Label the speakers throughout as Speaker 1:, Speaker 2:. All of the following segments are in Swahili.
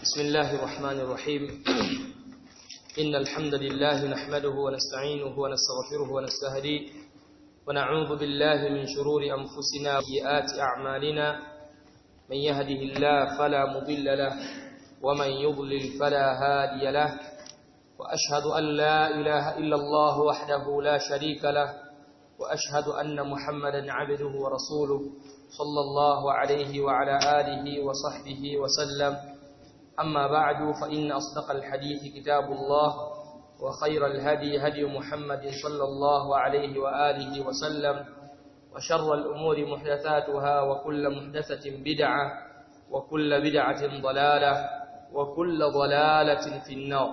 Speaker 1: بسم الله الرحمن الرحيم إن الحمد لله نحمده ونستعينه ونستغفره ونستهديه ونعوذ بالله من شرور أنفسنا وسيئات أعمالنا من يهده الله فلا مضل له ومن يضلل فلا هادي له وأشهد أن لا إله إلا الله وحده لا شريك له وأشهد أن محمدا عبده ورسوله صلى الله عليه وعلى آله وصحبه وسلم أما بعد فإن أصدق الحديث كتاب الله وخير الهدي هدي محمد صلى الله عليه وآله وسلم وشر الأمور محدثاتها وكل محدثة بدعة وكل بدعة ضلالة وكل ضلالة في النار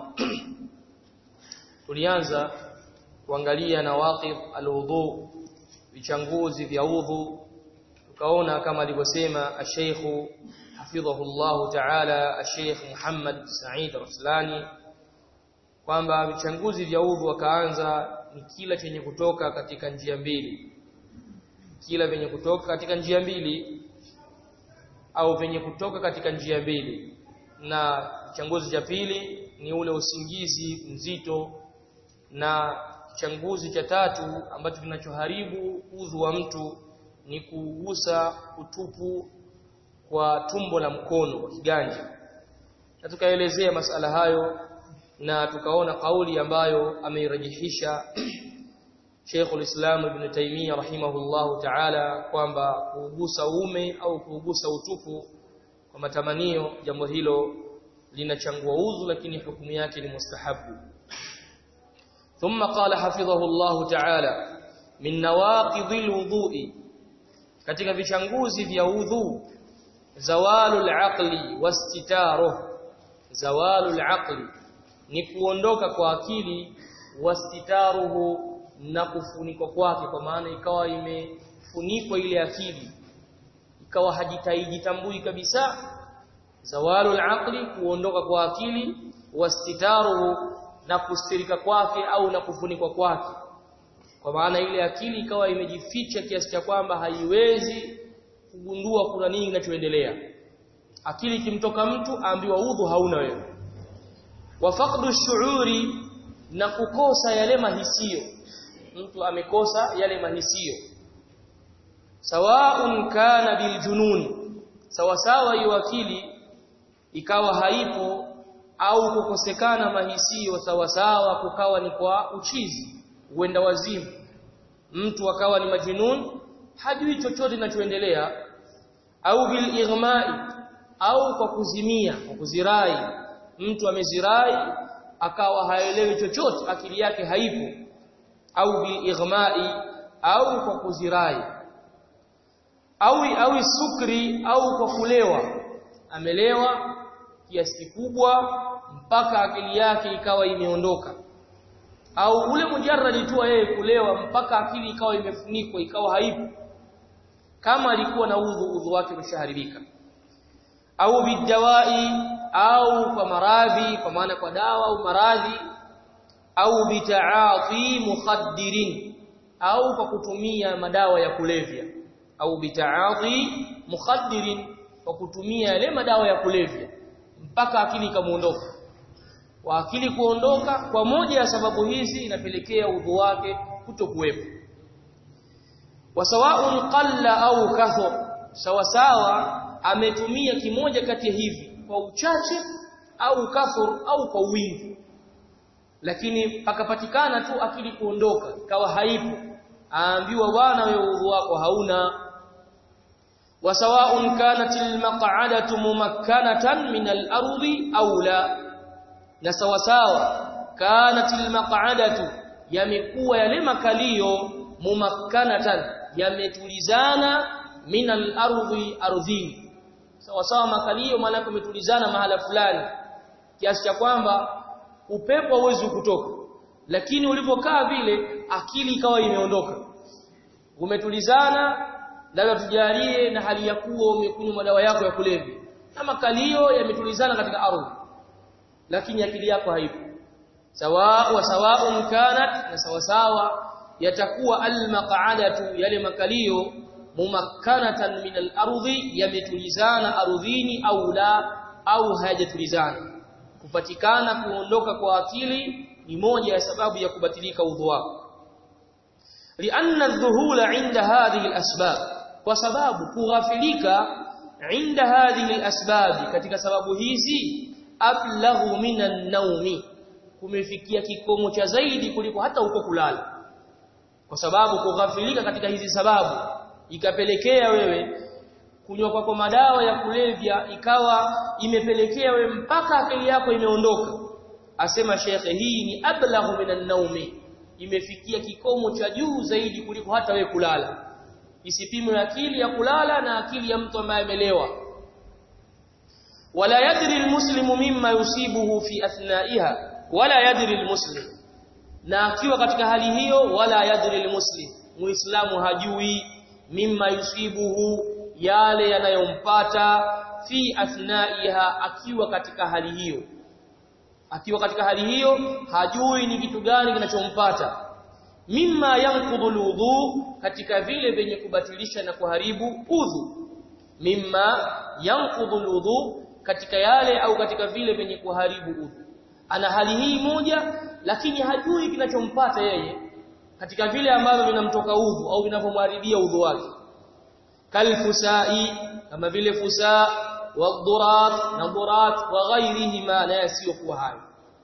Speaker 1: tulianza kuangalia nawaqid alwudu vichanguzi vya udhu tukaona kama alivyosema ash-Sheikh hafidhahullah ta'ala ash-Sheikh Muhammad Said Raslani kwamba vichanguzi vya udhu wakaanza ni kila chenye kutoka katika njia mbili kila venye kutoka katika njia mbili au venye kutoka katika njia mbili na changuzi cha pili ni ule usingizi mzito na changuzi cha tatu ambacho kinachoharibu udhu wa mtu ni kugusa utupu kwa tumbo la mkono kwa kiganja na tukaelezea masala hayo na tukaona kauli ambayo ameirajihisha Sheikhul Islam Ibn Taymiyyah rahimahullahu ta'ala kwamba kuugusa uume au kuugusa utupu kwa matamanio jambo hilo linachangua udhu lakini hukumu yake ni mustahabu ثم قال حفظه الله تعالى من نواقض الوضوء katika vichanguzi vya udhu zawalul aqli wastitaruh zawalul aqli ni kuondoka kwa akili wastitaruhu na kufunikwa kwake kwa maana ikawa imefunikwa ile akili ikawa hajitaijitambui kabisa zawalul aqli kuondoka kwa akili wastitaruhu na kustirika kwake au na kufunikwa kwake kwa maana ile akili ikawa imejificha kiasi cha kwamba haiwezi kugundua kuna nini kinachoendelea akili ikimtoka mtu aambiwa udhu hauna wewe wa faqdu shuuri na kukosa yale mahisio mtu amekosa yale mahisio sawaun kana biljunun sawa sawa hiyo akili ikawa haipo au kukosekana mahisio sawa sawa kukawa ni kwa uchizi uenda wazimu mtu akawa ni majinun hajui chochote kinachoendelea au bil ighma'i au kwa kuzimia kwa kuzirai mtu amezirai akawa haelewi chochote akili yake haipo au bil ighma'i au kwa kuzirai au au sukri au kwa kulewa amelewa kiasi kikubwa mpaka akili yake ikawa imeondoka au ule mujarradi tu yeye kulewa mpaka akili ikawa imefunikwa ikawa haipo kama alikuwa na udhu udhu wake umeshaharibika au bidawai au kwa maradhi kwa maana kwa dawa au maradhi au bitaati mukhaddirin au kwa kutumia madawa ya kulevya au bitaati mukhaddirin kwa kutumia yale madawa ya kulevya mpaka akili ikamuondoka wa akili kuondoka kwa moja ya sababu hizi inapelekea udhu wake kutokuwepo wasawaun qalla au kathur sawa sawa ametumia kimoja kati ya hivi kwa uchache au kathur au kwa wingi lakini pakapatikana tu akili kuondoka ikawa haipo aambiwa bwana wewe udhu wako hauna wasawaun kanat almaq'adatu mumakkanatan min al-ardi aw la na sawa sawa kanat almaq'adatu yamekuwa yale makalio mumakkanatan yametulizana min al-ardi ardhini sawa sawa makalio maana yametulizana mahala fulani kiasi cha kwamba upepo hauwezi kutoka lakini ulipokaa vile akili ikawa imeondoka umetulizana labda tujalie na hali ya kuwa umekunywa madawa yako ya kulevya na makalio yametulizana katika ardhi lakini akili yako haipo sawa wa sawaun kanat na sawa sawa yatakuwa almaq'adatu yale makalio mumakkanatan min al-ardhi yametulizana ardhini au la au hayajatulizana kupatikana kuondoka kwa akili ni moja ya sababu ya kubatilika udhu wako lianna adh-dhuhula 'inda hadhihi al-asbab kwa sababu kughafilika 'inda hadhihi al-asbab katika sababu hizi ablaghu minan naumi kumefikia kikomo cha zaidi kuliko hata huko kulala kwa sababu kughafilika katika hizi sababu ikapelekea wewe kunywa kwako madawa ya kulevya ikawa imepelekea wewe mpaka akili yako imeondoka asema shekhe hii ni ablaghu minan naumi imefikia kikomo cha juu zaidi kuliko hata wewe kulala isipimwe akili ya kulala na akili ya mtu ambaye amelewa wala yadri almuslimu mimma yusibuhu fi athnaiha wala yadri almuslim na akiwa katika hali hiyo wala yadri almuslim muislamu hajui mimma yusibuhu yale yanayompata fi athnaiha akiwa katika hali hiyo akiwa katika hali hiyo hajui ni kitu gani kinachompata mimma yanqudhu alwudu katika vile vyenye kubatilisha na kuharibu udhu mimma yanqudhu alwudu katika yale au katika vile vyenye kuharibu udhu ana hali hii moja lakini hajui kinachompata yeye katika vile ambavyo vinamtoka udhu au vinavyomharibia udhu wake kalfusai kama vile fusaa wadhurat na dhurat wa ghairihima na yasiyokuwa hayo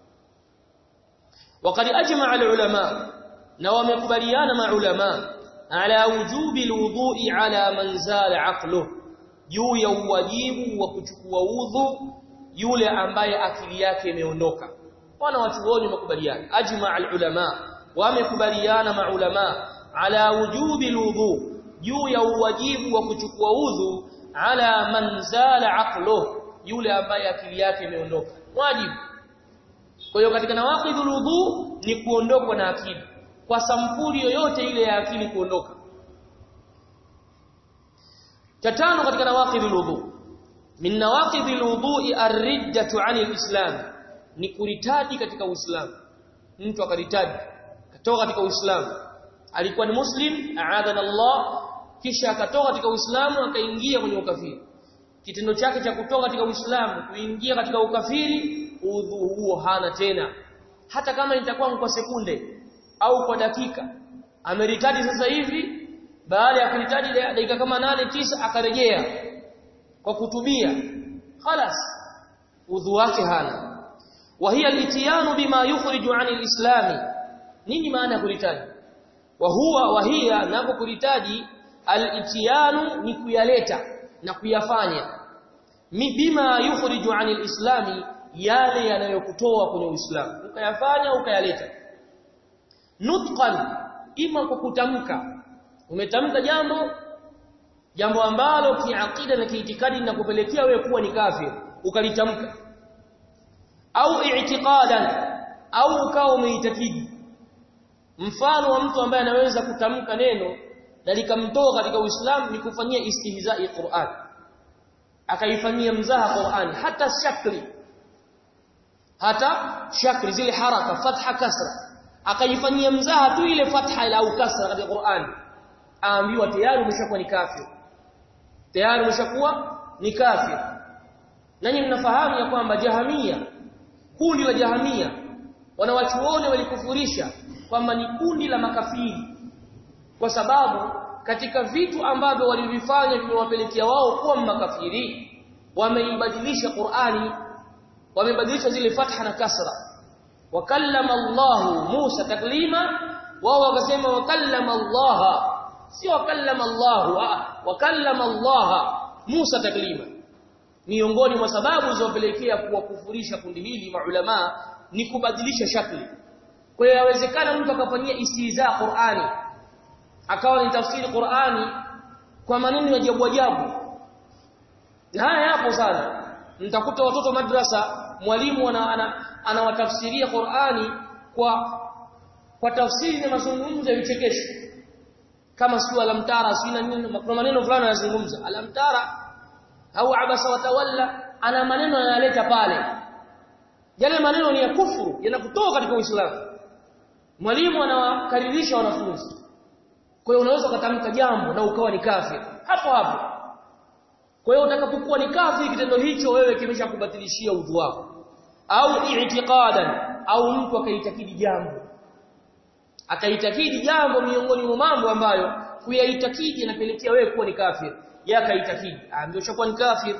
Speaker 1: وقد اجمع العلماء na wamekubaliana maulama ala wujubi alwudu'i ala man zala aqluh juu ya uwajibu wa kuchukua udhu yule ambaye akili yake imeondoka wana watuoni wamekubaliana ajma alulama wamekubaliana maulama ala wujubi alwudu juu ya uwajibu wa kuchukua udhu ala man zala aqluh yule ambaye akili yake imeondoka wajibu kwa hiyo katika nawaqidhul wudu ni kuondokwa na akili kwa sampuli yoyote ile ya akili kuondoka tatano katika nawaqidhul wudu min nawaqidhil wudu'i ar-riddatu 'anil islam ni kuritadi katika uislamu mtu akaritadi katoka katika uislamu alikuwa ni muslim a'adana Allah kisha akatoka katika uislamu akaingia kwenye ukafiri kitendo chake cha kutoka katika uislamu kuingia katika ukafiri udhu huo hana tena hata kama itakuwa kwa sekunde au kwa dakika ameritadi sasa hivi baada ya kuritadi dakika kama nane tisa akarejea kwa kutubia خلاص udhu wake hana wa hiya al-itiyanu bima yukhriju 'an al-islam nini maana ya kuritadi wa huwa wa hiya napo kuritaji al-itiyanu ni kuyaleta na kuyafanya bima yukhriju 'an al-islam yale yanayokutoa kwenye uislamu ukayafanya ukayaleta nutqan ima kwa kutamka umetamka jambo jambo ambalo kiakida na kiitikadi linakupelekea wewe kuwa ni kafir ukalitamka au i'tiqadan au ukawa umeitakidi mfano wa mtu ambaye anaweza kutamka neno na likamtoa katika Uislamu ni kufanyia istihza'i Qur'an akaifanyia mzaha Qur'an hata shakli hata shakli zile haraka fatha kasra akaifanyia mzaha tu ile fatha au kasra katika Qur'an aambiwa tayari umeshakuwa ni kafir tayari umeshakuwa ni kafir nanyi mnafahamu ya kwamba jahamia kundi la jahamia wanawachuoni walikufurisha kwamba ni kundi la makafiri kwa sababu katika vitu ambavyo walivifanya vimewapelekea wao kuwa makafiri wameibadilisha Qur'ani wamebadilisha zile fatha na kasra wakallama Allah Musa taklima wao wakasema wakallama Allah sio wakallama Allah wakallama Allah Musa taklima miongoni mwa sababu zilizopelekea kuwakufurisha kundi hili maulama ni kubadilisha shakli kwa hiyo yawezekana mtu akafanyia istiza Qur'ani akawa ni tafsiri Qur'ani kwa maneno ya ajabu ajabu haya yapo sana mtakuta watoto madrasa mwalimu anawatafsiria ana, ana Qur'ani kwa kwa tafsiri na mazungumzo ya vichekesho kama sio alamtara sio nini kuna maneno fulani yanazungumza alamtara au abasa watawalla ana maneno yanaleta pale yale maneno ni ya kufuru yanakutoka katika Uislamu mwalimu anawakaririsha wanafunzi kwa hiyo unaweza kutamka jambo na ukawa ni kafir hapo hapo kwa hiyo utakapokuwa ni kafiri kitendo hicho wewe kimeshakubatilishia udhu wako au i'tiqadan au mtu akaitakidi jambo akaitakidi jambo miongoni mwa mambo ambayo kuyaitakidi yanapelekea wewe kuwa ni kafir yakaitakidi ndio shakuwa ni kafir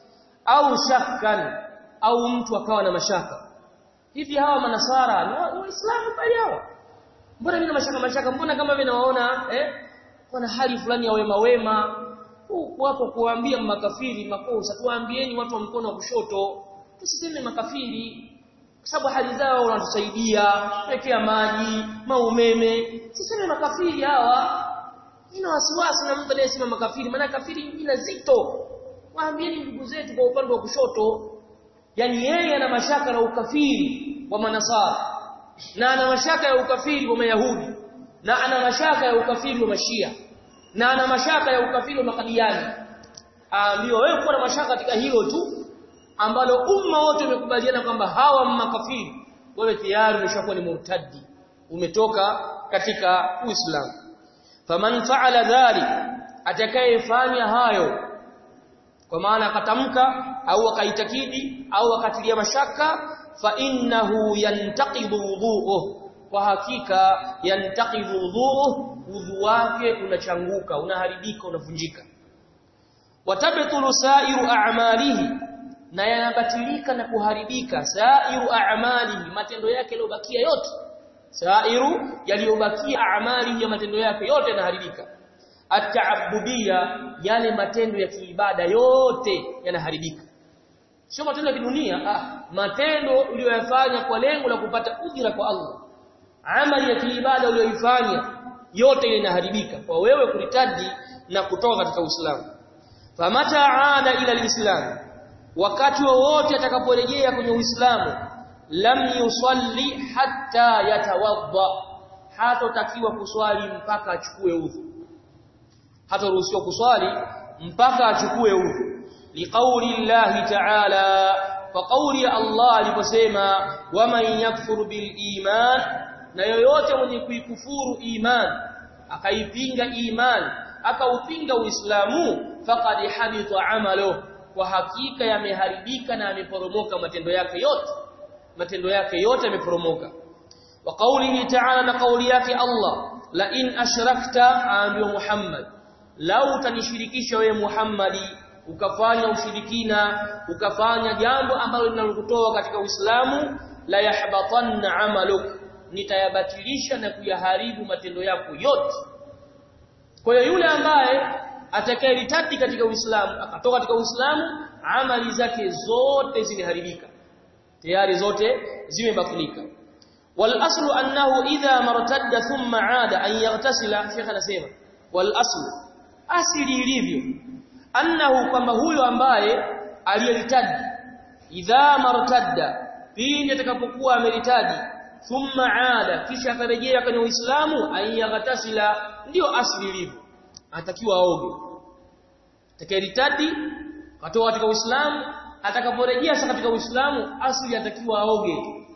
Speaker 1: au shakkan au mtu akawa na mashaka hivi hawa manasara ni waislamu bali hawa mbona mimi na mashaka mashaka mbona kama vile nawaona eh kuna hali fulani ya wema wema wapo kuambia makafiri makosa tuambieni watu wa mkono wa kushoto tusiseme makafiri kwa sababu hali zao wanatusaidia pekea maji maumeme siseme makafiri hawa ina wasiwasi na mtu anayesema makafiri maana kafiri ina zito waambieni ndugu zetu kwa upande wa kushoto yani yeye ana mashaka na ukafiri wa manasara na ana mashaka ya ukafiri wa mayahudi na ana mashaka ya ukafiri wa mashia na ana mashaka ya ukafiri wa makadiani aambiwa wewe kuwa na mashaka katika hilo tu ambalo umma wote umekubaliana kwamba hawa makafiri wewe tayari umeshakuwa ni murtadi umetoka katika uislamu faman fa'ala dhalik atakayefanya hayo kwa maana akatamka au akaitakidi au akatilia mashaka fa innahu yantaqidu wudhu'uhu kwa hakika yantaqidu wudhu'uhu udhu wake unachanguka unaharibika unavunjika watabtulu sa'iru a'malihi na yanabatilika na kuharibika sa'iru a'malihi matendo yake yaliyobakia yote sa'iru yaliyobakia a'malihi ya matendo yake yote yanaharibika at-ta'abbudiyya yale matendo ya kiibada yote yanaharibika sio matendo ya kidunia ah matendo uliyoyafanya kwa lengo la kupata ujira kwa Allah amali ya kiibada uliyoifanya yote ile inaharibika kwa wewe kulitadi na kutoka katika Uislamu famata aada ila alislam wakati wowote atakaporejea kwenye Uislamu lam yusalli hatta yatawadda hatotakiwa kuswali mpaka achukue udhu hataruhusiwa kuswali mpaka achukue udhu liqauli llahi ta'ala fa qawli Allah aliposema waman yakfur bil iman na yoyote mwenye kuikufuru iman akaipinga iman akaupinga uislamu faqad habita amalu kwa hakika yameharibika na yameporomoka matendo yake yote matendo yake yote yameporomoka wa qawlihi ta'ala na qawli yake Allah la in ashrakta ambiwa Muhammad lau utanishirikisha wewe Muhammadi ukafanya ushirikina ukafanya jambo ambalo linalokutoa katika Uislamu la yahbatanna amaluk nitayabatilisha na kuyaharibu matendo yako yote kwa hiyo yule ambaye atakayeritadi katika Uislamu akatoka katika Uislamu amali zake zote zimeharibika tayari zote zimebatilika wal aslu annahu idha martadda thumma aada an yaghtasila shekha anasema wal aslu asili ilivyo annahu kwamba huyo ambaye aliyeritadi idha martadda pindi atakapokuwa ameritadi thumma aada kisha akarejea kwenye Uislamu ayaghtasila ndio asili ilivyo anatakiwa aoge atakayeritadi katoka katika Uislamu atakaporejea sasa katika Uislamu asili atakiwa aoge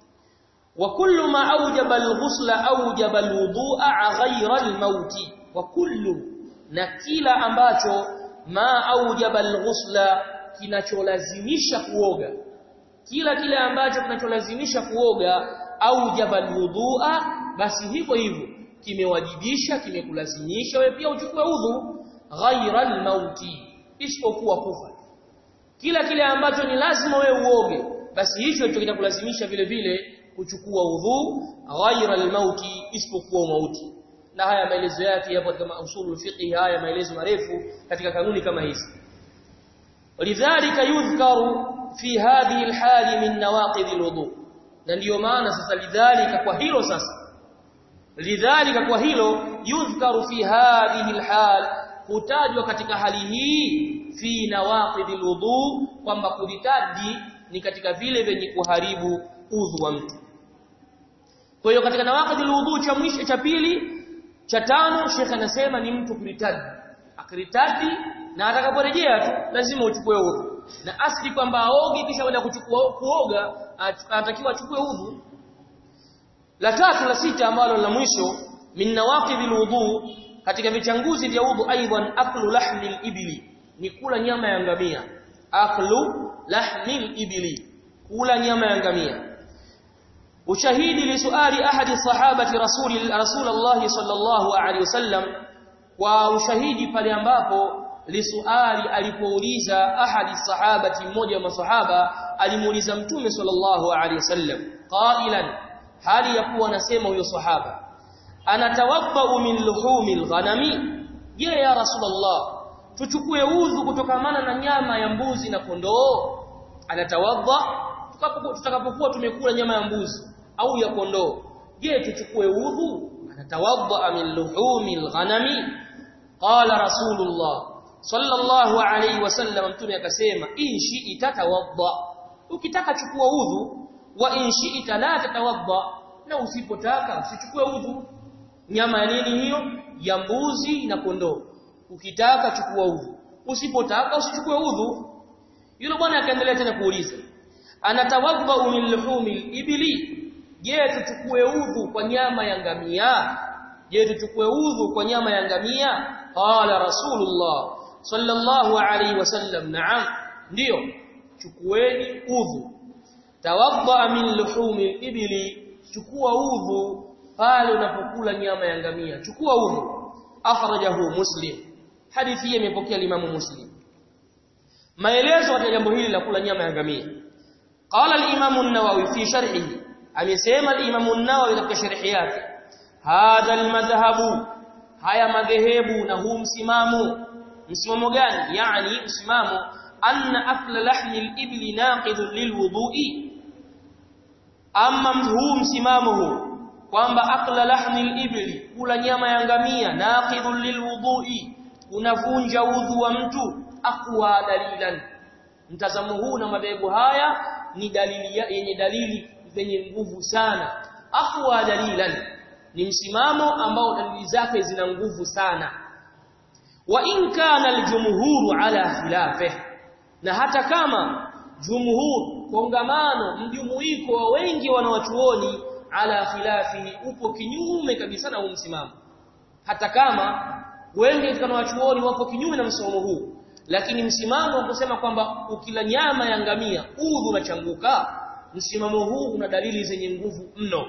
Speaker 1: wa kullu ma awjaba al-ghusla awjaba al-wudu'a ghayra al-mauti wa kullu na kila ambacho ma aujaba alghusla kinacholazimisha kuoga kila kile ambacho kinacholazimisha kuoga aujaba alwudhu'a basi hivyo hivyo kimewajibisha kimekulazimisha wewe pia uchukue udhu ghaira almauti isipokuwa kufa kila kile ambacho ni lazima wewe uoge basi hicho hicho kinakulazimisha vile vile kuchukua udhu ghaira almauti isipokuwa mauti na haya maelezo yake yapo katika usulul fiqh haya maelezo marefu katika kanuni kama hizi lidhalika yudhkaru fi hadhihi alhali min nawaqid alwudu na ndiyo maana sasa lidhalika kwa hilo sasa lidhalika kwa hilo yudhkaru fi hadhihi alhal hutajwa katika hali hii fi nawaqid alwudu kwamba kulitadi ni katika vile vyenye kuharibu udhu wa mtu kwa hiyo katika nawaqid alwudu cha mwisho cha pili cha tano Sheikh anasema ni mtu kuritadi akiritadi na atakaporejea tu lazima uchukue udhu na asli kwamba aoge kisha baada kuchukua kuoga anatakiwa achukue udhu la tatu la sita ambalo la mwisho min nawaqidil wudu katika vichanguzi vya udhu aidan aklu lahmil ibli ni kula nyama ya ngamia aklu lahmil ibli kula nyama ya ngamia ushahidi li suali ahadi sahabati rasuli rasulullah sallallahu alaihi wasallam kwa ushahidi pale ambapo lisuali alipouliza ahadi sahabati mmoja wa masahaba alimuuliza mtume sallallahu alaihi wasallam qailan hali ya kuwa anasema huyo sahaba anatawadda min luhumil ghanami je ya rasulullah tuchukue udhu kutokamana na nyama ya mbuzi na kondoo anatawadda tutakapokuwa tumekula nyama ya mbuzi au ya kondoo je tuchukue udhu anatawadda min luhumil ghanami qala rasulullah sallallahu alayhi wasallam mtume akasema in shi'ita tawadda ukitaka chukua udhu wa in shi'ita la tatawadda na usipotaka usichukue udhu nyama ya nini hiyo ya mbuzi na kondoo ukitaka chukua udhu usipotaka usichukue udhu yule bwana akaendelea tena kuuliza anatawadda min luhumil ibli je tuchukue udhu kwa nyama ya ngamia je tuchukue udhu kwa nyama ya ngamia qala rasulullah sallallahu alayhi wasallam na'am ndio chukueni udhu tawadda min luhumil ibli chukua udhu pale unapokula nyama ya ngamia chukua udhu akhrajahu muslim hadithi hii imepokea limamu muslim maelezo ya jambo hili la kula nyama ya ngamia qala al-imam an-nawawi fi sharhihi amesema al-imam an-nawawi katika sharhi yake hadha al-madhhabu haya madhehebu na huu msimamo msimamo gani yani msimamo anna akla lahmi al-ibli naqidun lilwudu'i amma huu msimamo huu kwamba akla lahmi al-ibli kula nyama ya ngamia naqidun lilwudu'i unavunja udhu wa mtu aqwa dalilan mtazamo huu na madhehebu haya ni dalili yenye dalili zenye nguvu sana aqwa dalilan ni msimamo ambao dalili zake zina nguvu sana wa in kana aljumhuru ala khilafih na hata kama jumhur kongamano mjumuiko wa wengi wanawachuoni ala khilafi upo kinyume kabisa na huu msimamo hata kama wengi katika wanawachuoni wapo kinyume na msimamo huu lakini msimamo wa kusema kwamba ukila nyama ya ngamia udhu unachanguka msimamo huu una dalili zenye nguvu mno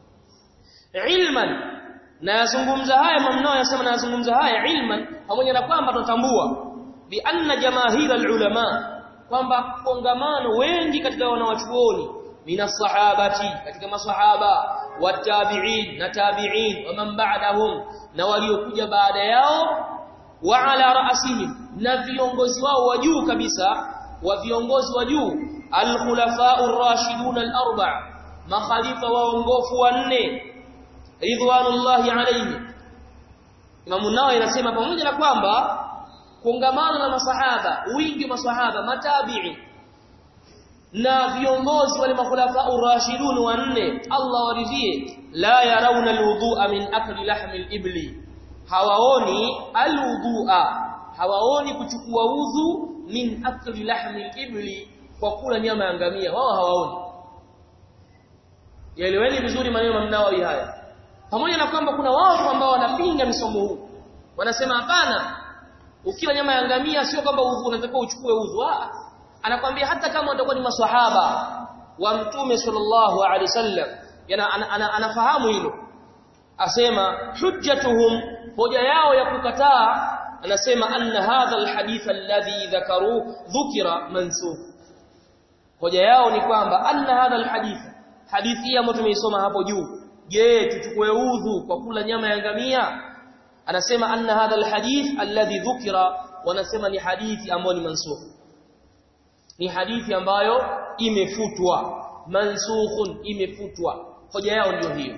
Speaker 1: ilman na yazungumza haya mamnao yasema na yazungumza haya ilman pamoja na kwamba tutambua bi anna jamaahira ulama kwamba kongamano wengi katika wanawachuoni mina sahabati katika masahaba watabi'in na tabi'in wa man ba'dahum na waliokuja baada yao wa ala ra'sihim na viongozi wao wa juu kabisa wa viongozi wa juu al-khulafa'ur rashidun al-arba' makhalifa waongofu wanne ridwanullahi alayhi Imam Nawawi anasema pamoja na kwamba kongamano la masahaba wingi wa masahaba matabi'i na viongozi wale makhulafa urashidun wanne Allah waridhie la yarawna alwudu'a min akli lahmi alibli hawaoni alwudu'a hawaoni kuchukua udhu min akli lahmi alibli kwa kula nyama ya ngamia wao hawaoni yaeleweni vizuri maneno mnawawi haya pamoja na kwamba kuna watu ambao wanapinga misomo huu wanasema hapana ukila nyama ya ngamia sio kwamba udhu unatakiwa uchukue udhu anakwambia hata kama watakuwa ni maswahaba wa mtume sallallahu alaihi wasallam yana ana, ana, anafahamu hilo asema hujjatuhum hoja yao ya kukataa anasema anna hadha alhadith alladhi dhakaru dhukira mansukh hoja yao ni kwamba anna hadha alhadith hadithi ambayo tumeisoma hapo juu je tuchukue udhu kwa kula nyama ya ngamia anasema anna hadha alhadith alladhi dhukira wanasema ni hadithi ambayo ni mansukh ni hadithi ambayo imefutwa mansukhun imefutwa hoja yao ndio hiyo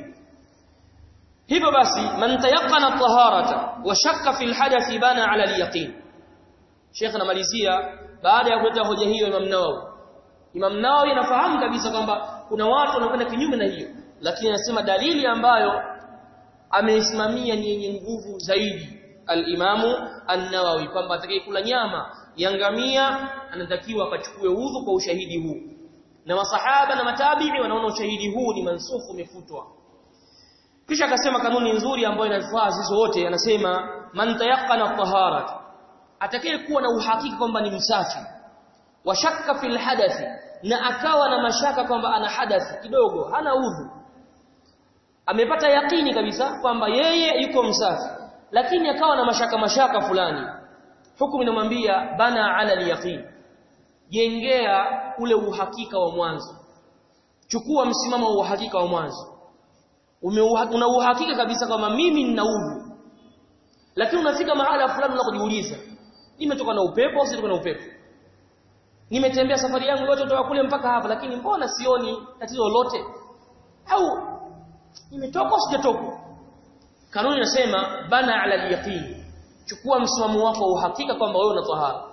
Speaker 1: hivyo basi man tayaqqana taharata wa shakka fi alhadath bana ala alyaqin Sheikh anamalizia baada ya kuleta hoja hiyo Imam Nawawi Imam Nawawi anafahamu kabisa kwamba kuna watu wanakwenda kinyume na hiyo lakini anasema dalili ambayo ameisimamia ni yenye nguvu zaidi al-Imamu An-Nawawi kwamba atakayekula nyama ya ngamia anatakiwa akachukue udhu kwa ushahidi huu na masahaba na matabi'i wanaona ushahidi huu ni mansufu umefutwa kisha akasema kanuni nzuri ambayo inafaa sisi wote anasema man tayaqqana taharat atakayekuwa na uhakika kwamba ni msafi wa shakka fil hadathi na akawa na mashaka kwamba ana hadathi kidogo hana udhu amepata yakini kabisa kwamba yeye yuko msafi lakini akawa na mashaka mashaka fulani hukumu inamwambia bana ala al-yaqin jengea ule uhakika wa mwanzo chukua msimamo wa uhakika wa mwanzo una uhakika kabisa kwamba mimi nina udhu lakini unafika mahala fulani unakujiuliza nimetoka na upepo au sitoka na upepo nimetembea safari yangu yote kutoka kule mpaka hapa lakini mbona sioni tatizo lolote au nimetoka sijatoka kanuni inasema bana ala al-yaqin chukua msimamo wako wa uhakika kwamba wewe una tahara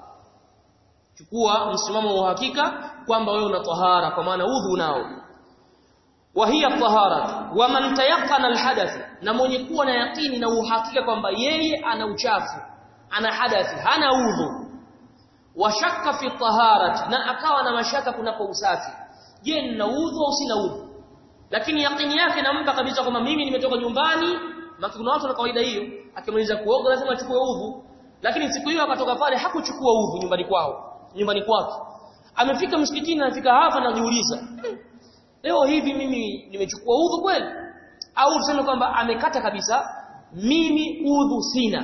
Speaker 1: chukua msimamo wa uhakika kwamba wewe una tahara kwa maana udhu unao wa hiya tahara wa man tayaqqana alhadath na mwenye kuwa na yakini na uhakika kwamba yeye ana uchafu ana hadathi hana udhu wa shakka fi taharati na akawa na mashaka kunapo usafi je nina udhu au sina udhu lakini yakini yake nampa kabisa kwamba mimi nimetoka nyumbani maki kuna watu na kawaida hiyo akimaliza kuoga lazima achukue udhu lakini siku hiyo akatoka pale hakuchukua udhu nyumbani kwao nyumbani kwake amefika msikitini anafika hapa anajiuliza leo hivi mimi nimechukua udhu kweli au tuseme kwamba amekata kabisa mimi udhu sina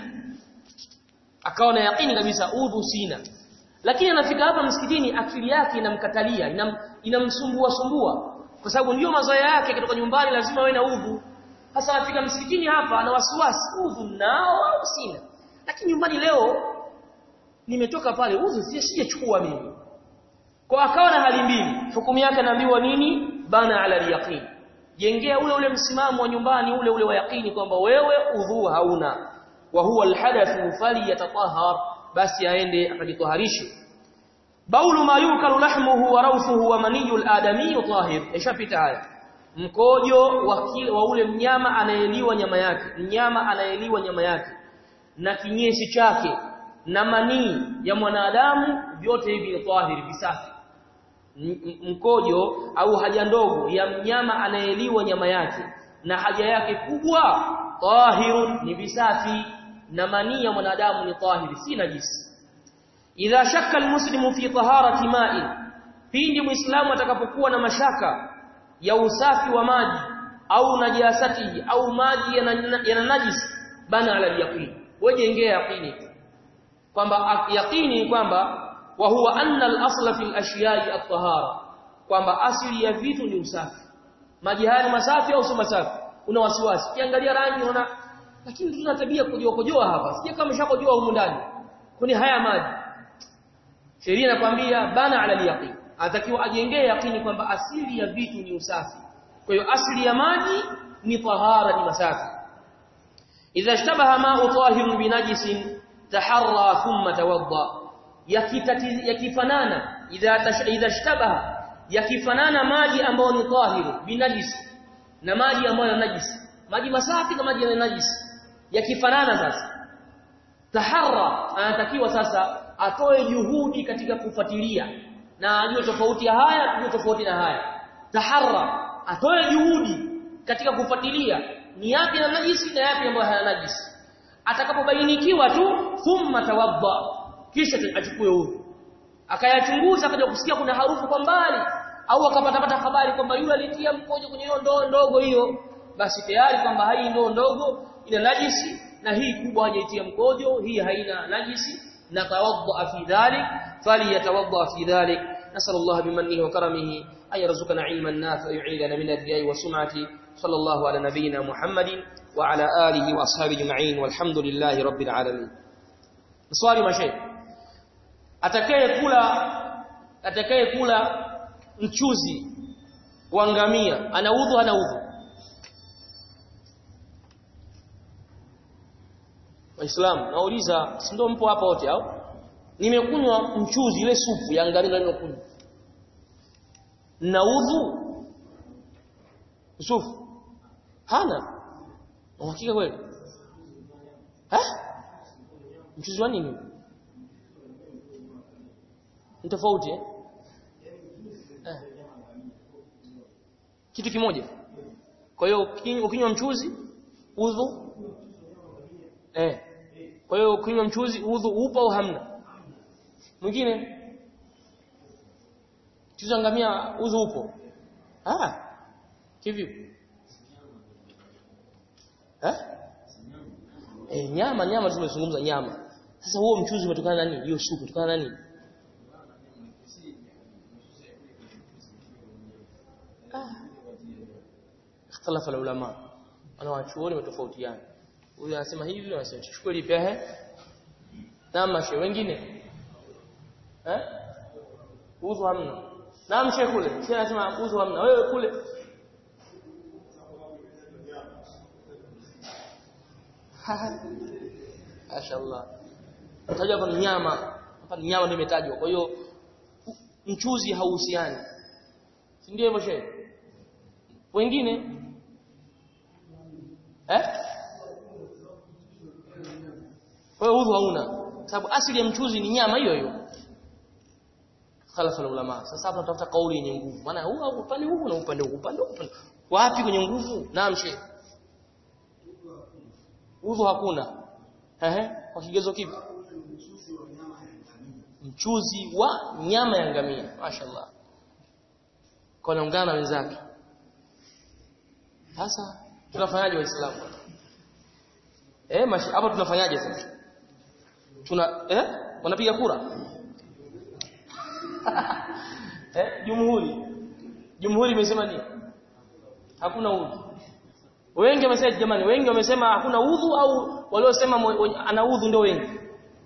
Speaker 1: akawa na yakini kabisa udhu sina lakini anafika hapa msikitini akili yake inamkatalia inam, inamsumbua sumbua kwa sababu ndio mazoea yake kutoka nyumbani lazima awe na udhu sasa anafika msikitini hapa ana wasiwasi udhu nao au sina lakini nyumbani leo nimetoka pale udhu sijachukua mimi kwa akawa na hali mbili hukumu yake anaambiwa nini bana ala yaqin jengea ule ule msimamo wa nyumbani ule ule wa yaqini kwamba wewe udhu hauna wa huwa alhadathu falyatatahhar basi aende akajitoharishe baulu ma yukalu lahmuhu wa rawthuhu wa maniyul adami tahir ishapita haya mkojo wa, wa ule mnyama anayeliwa nyama yake mnyama anayeliwa nyama yake na kinyesi chake na manii ya mwanadamu vyote hivi ni tahiri visafi mkojo au haja ndogo ya mnyama anayeliwa nyama yake na haja yake kubwa tahirun ni visafi na manii ya mwanadamu ni tahiri si najisi idha shakka almuslimu fi taharati ma'in pindi muislamu atakapokuwa na mashaka ya usafi wa maji au najasatihi au maji yana najisi bana ala yaqin wajengea yaqini kwamba yaqini kwamba wa huwa anna al-asla fi al-ashiya'i at-tahara kwamba asili ya vitu ni usafi maji haya ni masafi au sio masafi una wasiwasi kiangalia rangi unaona lakini tuna tabia kujoa kujoa hapa sije kama shakojoa humu ndani kuni haya maji sheria inakwambia bana ala al-yaqin atakiwa ajengee yaqini kwamba asili ya vitu ni usafi kwa hiyo asili ya maji ni tahara ni masafi idha ishtabaha ma'u tahirun binajisin taharra thumma tawadda yakifanana idha idha ishtabaha yakifanana maji ambayo ni tahiru binajisi na maji ambayo yana najisi maji masafi na maji yana najisi yakifanana sasa taharra anatakiwa sasa atoe juhudi katika kufuatilia na ajue tofauti ya haya ajue tofauti na haya taharra atoe juhudi katika kufuatilia ni yapi na najisi na yapi ambayo hayana najisi atakapobainikiwa tu thumma tawadda kisha achukue udhu akayachunguza akaja kusikia kuna harufu kwa mbali au akapata pata habari kwamba yule alitia mkojo kwenye hiyo ndoo ndogo hiyo basi tayari kwamba hii ndoo ndogo ina najisi na hii kubwa hajaitia mkojo hii haina najisi na tawadda fi dhalik falyatawadda fi dhalik نسأل الله بمنه وكرمه أن يرزقنا علما نافعا ويعيذنا من الرياء والسمعة صلى الله على نبينا محمد وعلى آله وأصحابه أجمعين والحمد لله رب العالمين swali mashaikh atakaye kula atakaye kula mchuzi wa ngamia ana udhu ana udhu Waislamu nauliza si ndio mpo hapa wote au nimekunywa mchuzi ile supu ya ngamia nimekunywa na udhu sufu hana uhakika kweli eh mchuzi wa nini ni tofauti eh? eh kitu kimoja kwa hiyo ukinywa mchuzi udhu eh kwa hiyo kunywa mchuzi udhu upo au hamna mwingine mchuzi ngamia udhu upo ah kivipi eh eh nyama nyama tumezungumza nyama sasa huo mchuzi umetokana na nini hiyo supu kutokana na nini ikhtalafa ulama wanawachuoni wametofautiana huyu anasema hivi anasema tuchukue lipi eh na shehe wengine eh udhu hamna na shehe kule shehe anasema udhu hamna wewe kule Mashaallah. Tajwa hapa nyama. Hapa nyama ndio imetajwa. Kwa hiyo mchuzi hauhusiani. Si ndio hivyo shehe? Wengine eh? Kwa hiyo udhu hauna. Sababu asili ya mchuzi ni nyama hiyo hiyo. Khalafa ulama. Sasa hapa tunatafuta kauli yenye nguvu. Maana huu upande huu na upande huu, upande huu. Wapi kwenye nguvu? Naam shehe. Udhu hakuna. Ehe, kwa kigezo kipi? Mchuzi wa nyama ya ngamia. Mashaallah. Kwa naungana na wenzake. Sasa tunafanyaje waislamu? Eh, mashi hapa tunafanyaje sasa? Tuna eh? Wanapiga kura? eh, jumhuri. Jumhuri imesema nini? Hakuna udhu. Wengi wamesema jamani, wengi wamesema hakuna udhu au waliosema ana udhu ndio wengi.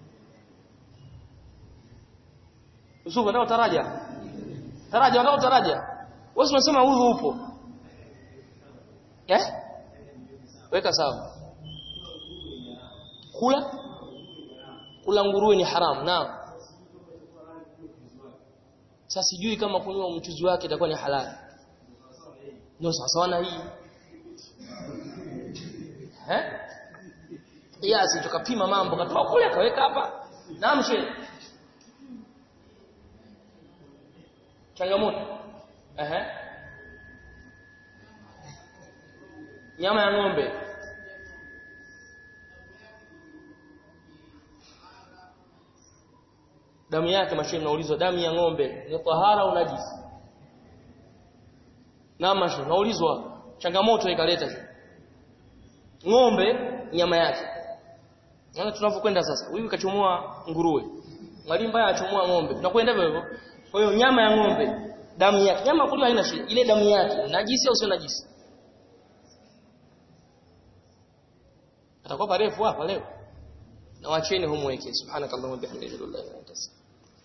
Speaker 1: Usufu ndio taraja. Taraja ndio taraja. Wewe unasema udhu upo. Eh? Weka sawa. Kula kula nguruwe ni haramu. Naam. Sasa sijui kama kunywa mchuzi wake itakuwa ni halali. Ndio sawa na hii. Eh? Kiasi tukapima mambo katoa kule akaweka hapa. Naam shehe. Changamoto. Ehe. Nyama ya ng'ombe. Damu yake mashehe naulizwa damu ya ng'ombe ni tahara au najisi? Naam mashehe naulizwa changamoto ikaleta shehe ng'ombe nyama yake. Naona tunavyokwenda sasa. Huyu kachomoa nguruwe. Mwalimu mbaya achomoa ng'ombe. Tunakwenda hivyo hivyo. Kwa hiyo nyama ya ng'ombe, damu yake. Nyama kuliwa haina shida. Ile damu yake najisi au sio najisi? Atakuwa parefu hapa leo. Na wacheni humweke. Subhanakallahumma bihamdika la ilaha illa anta